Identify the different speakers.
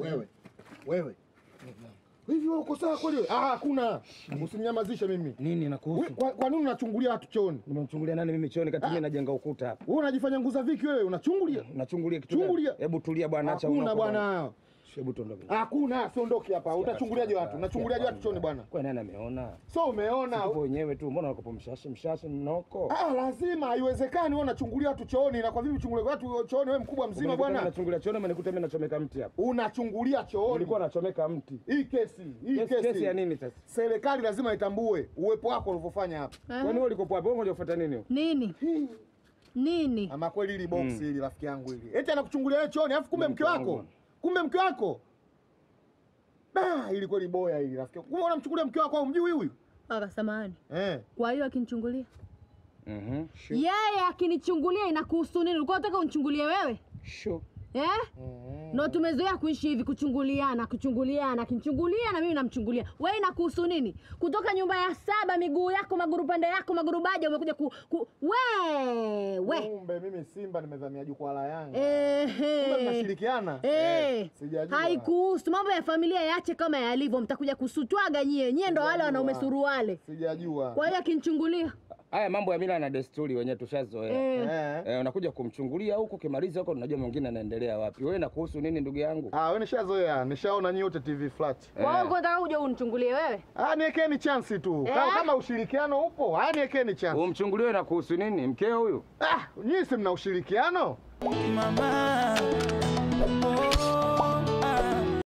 Speaker 1: Wewe. Wewe. Hivi wewe uko sawa kweli? Ah, hakuna. Usinyamazishe mimi.
Speaker 2: Nini
Speaker 1: We,
Speaker 2: nakuhusu?
Speaker 1: Kwa, kwa nini unachungulia watu chooni?
Speaker 2: Nimemchungulia nani mimi chooni kati mimi najenga ukuta hapa.
Speaker 1: Wewe unajifanya nguza viki wewe, unachungulia?
Speaker 2: Unachungulia kitu gani?
Speaker 1: Chungulia.
Speaker 2: Hebu tulia bwana, acha
Speaker 1: Hakuna
Speaker 2: unako
Speaker 1: bwana.
Speaker 2: Hebu tuondoke.
Speaker 1: Hakuna, siondoki hapa. Utachunguliaje watu? Unachunguliaje watu chooni bwana?
Speaker 2: Kwa nani ameona?
Speaker 1: So umeona?
Speaker 2: Tupo wenyewe tu. Mbona unakopa mshashi mshashi mnoko?
Speaker 1: Ah, lazima haiwezekani wewe unachungulia watu chooni na kwa vipi uchungulie watu chooni wewe mkubwa mzima bwana?
Speaker 2: Nachungulia chooni umenikuta mimi nachomeka mti hapa.
Speaker 1: Unachungulia chooni.
Speaker 2: Nilikuwa nachomeka mti.
Speaker 1: Hii kesi, hii
Speaker 2: Kesi,
Speaker 1: kesi.
Speaker 2: kesi ya nini sasa?
Speaker 1: Serikali lazima itambue uwepo wako ulivyofanya hapa.
Speaker 2: Kwani wewe ulikopo hapo? Wewe ngoja ufuata nini?
Speaker 3: Nini nini?
Speaker 1: Ama kweli hili box hili rafiki yangu hili. Eti anakuchungulia wewe chooni, alafu kumbe mke
Speaker 2: Mke
Speaker 1: wako.
Speaker 2: wangu.
Speaker 1: Kumbe mke wako. Da, hili kweli boya hili rafiki. yangu. Kumbe unamchukulia mke wako au mjui huyu?
Speaker 3: Aka samahani.
Speaker 1: Eh.
Speaker 3: Kwa hiyo akinichungulia
Speaker 2: Mhm. Sure.
Speaker 3: yeye akinichungulia inakuhusu nini? Ulikuwa unataka unichungulie wewe
Speaker 2: Sure.
Speaker 3: eh? No, tumezoea kuishi hivi, kuchunguliana kuchunguliana, akinichungulia na mimi namchungulia. Wewe inakuhusu nini? Kutoka nyumba ya saba, miguu yako maguru pande yako maguru baja, umekuja ku, ku we we
Speaker 1: Kumbe mimi Simba nimezamia jukwaa la Yanga. Kumbe
Speaker 3: Ehe.
Speaker 1: mnashirikiana?
Speaker 3: Eh,
Speaker 1: Sijajua.
Speaker 3: haikuhusu mambo ya familia, yache kama yalivyo. Mtakuja kusutwaga nyie, nyie ndo wale wanaume suruale.
Speaker 1: Sijajua.
Speaker 3: Kwa hiyo akinichungulia
Speaker 2: Haya mambo ya mila na desturi wenyewe tushazoea.
Speaker 3: eh,
Speaker 1: Eh.
Speaker 2: Eh, unakuja kumchungulia huko, kimaliza huko, unajua mwingine anaendelea wapi. Wewe nakuhusu nini ndugu yangu?
Speaker 1: Ah, wewe nishazoea, nishaona nyote TV flat.
Speaker 3: kwa hiyo unataka kuja unichungulie wewe?
Speaker 1: Ah, niekeni chance tu.
Speaker 3: Eh?
Speaker 1: Kama, kama ushirikiano upo, ah niekeni chance.
Speaker 2: Umchungulie na kuhusu nini? Mkeo huyu?
Speaker 1: Ah, nyinyi si mna ushirikiano?
Speaker 4: Mama,